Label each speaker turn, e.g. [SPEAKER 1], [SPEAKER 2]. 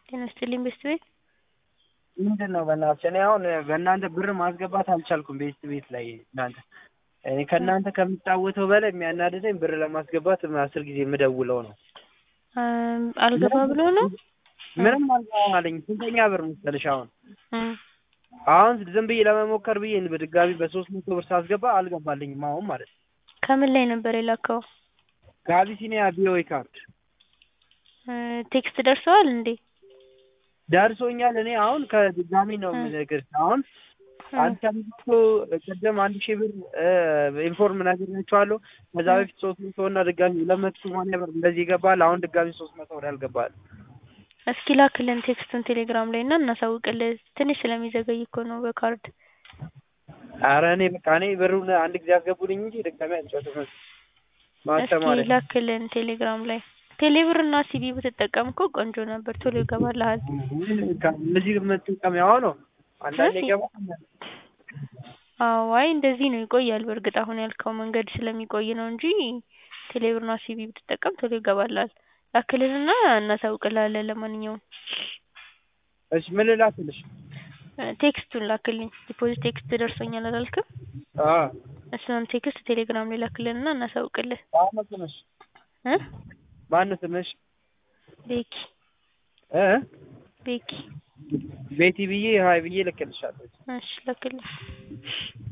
[SPEAKER 1] ጤና ይስጥልኝ ቤስት ቤት
[SPEAKER 2] ምንድን ነው በእናትሽ እኔ አሁን በእናንተ ብር ማስገባት አልቻልኩም ቤስት ቤት ላይ እናንተ እኔ ከእናንተ ከምጫወተው በላይ የሚያናድደኝ ብር ለማስገባት አስር ጊዜ የምደውለው ነው
[SPEAKER 1] አልገባ ብሎ ነው
[SPEAKER 2] ምንም አልገባም አለኝ ስንተኛ ብር መሰለሽ አሁን
[SPEAKER 1] እም፣
[SPEAKER 2] አሁን ዝም ብዬ ለመሞከር ብዬ በድጋሚ በሶስት መቶ ብር ሳስገባ አልገባልኝም አሁን ማለት ነው
[SPEAKER 1] ከምን ላይ ነበር የላከው
[SPEAKER 2] ከአቢሲኒያ ቪኦኤ ካርድ
[SPEAKER 1] እ፣ ቴክስት ደርሰዋል እንዴ
[SPEAKER 2] ደርሶኛል እኔ አሁን ከድጋሚ ነው የምነግርሽ አሁን አንድ አምስት ቅድም አንድ ሺህ ብር ኢንፎርም ነግሬያቸዋለሁ ከዛ በፊት ሶስት መቶ እና ድጋሚ ሁለት መቶ ሰማንያ ብር እንደዚህ ይገባል አሁን ድጋሚ ሶስት መቶ ብር ያልገባል
[SPEAKER 1] እስኪ ላክልን ቴክስቱን ቴሌግራም ላይ እና እናሳውቅልህ ትንሽ ስለሚዘገይ እኮ ነው በካርድ
[SPEAKER 2] ኧረ እኔ በቃ እኔ ብሩን አንድ ጊዜ አስገቡልኝ እንጂ ድጋሚ አልጨርስም
[SPEAKER 1] እስኪ
[SPEAKER 2] ማስተማሪ
[SPEAKER 1] ላክልን ቴሌግራም ላይ ቴሌብር እና ሲቢ ብትጠቀም እኮ ቆንጆ ነበር ቶሎ ይገባልሃል
[SPEAKER 2] እነዚህ የምትጠቀሚያው ነው አንዳንዴ
[SPEAKER 1] እሺ።
[SPEAKER 2] ይገባል
[SPEAKER 1] አዎ አይ እንደዚህ ነው ይቆያል በእርግጥ አሁን ያልከው መንገድ ስለሚቆይ ነው እንጂ ቴሌብር እና ሲቢ ብትጠቀም ቶሎ ይገባልሃል ላክልንና እናሳውቅልሃለን ለማንኛውም
[SPEAKER 2] እሺ ምን ልላክልሽ
[SPEAKER 1] እ፣ ቴክስቱን ላክልኝ ዲፖዚት ቴክስት ደርሶኛል አላልክም
[SPEAKER 2] አዎ
[SPEAKER 1] እሱን ቴክስት ቴሌግራም ላይ ላክልንና እናሳውቅልህ
[SPEAKER 2] ማነው ስምሽ
[SPEAKER 1] እ
[SPEAKER 2] ማነው ስምሽ
[SPEAKER 1] ቤኪ
[SPEAKER 2] እ
[SPEAKER 1] ቤኪ
[SPEAKER 2] ቤቲ ብዬ ሀይ ብዬ ልክልሻለሁ
[SPEAKER 1] እሺ ላክልኝ